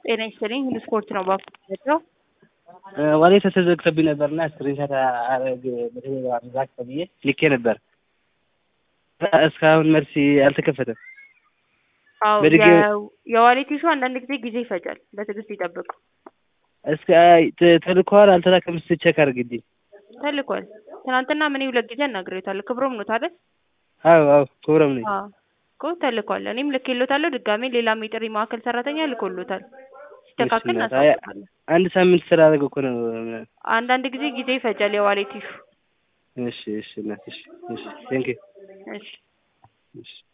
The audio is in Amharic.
ጤና ይስጥልኝ ሁሉ ስፖርት ነው ባለው ወሬ ተዘግቶብኝ ነበርና ስክሪንሻት አረግ ዛክ ብዬ ልኬ ነበር። እስካሁን መልስ አልተከፈተም። አዎ በድጋሚ- የ- የዋሌት ኢሹ አንዳንድ ጊዜ ጊዜ ይፈጃል። በትዕግስት ይጠብቁ። እስከ ተ- ተልኳል አልተላከም እስኪ ቼክ አድርግልኝ። ተልኳል። ትናንትና ምን ሁለት ጊዜ አናግሬታለሁ። ክብሮም ነው ታዲያ? አዎ አዎ ክብረም ነኝ። አዎ እኮ ተልኳል። እኔም ልኬሎታለሁ። ድጋሜ ሌላም የጥሪ ማዕከል ሰራተኛ ልኮሎታል። ሲስተካከል እሺ፣ እናት፣ አይ- እናሳውቃለን። አንድ ሳምንት ስላደረገ እኮ ነው። አንዳንድ ጊዜ ጊዜ ይፈጃል የዋሌት ኢሹ። እሺ እሺ እናት እሺ እሺ ቴንክ እሺ እሺ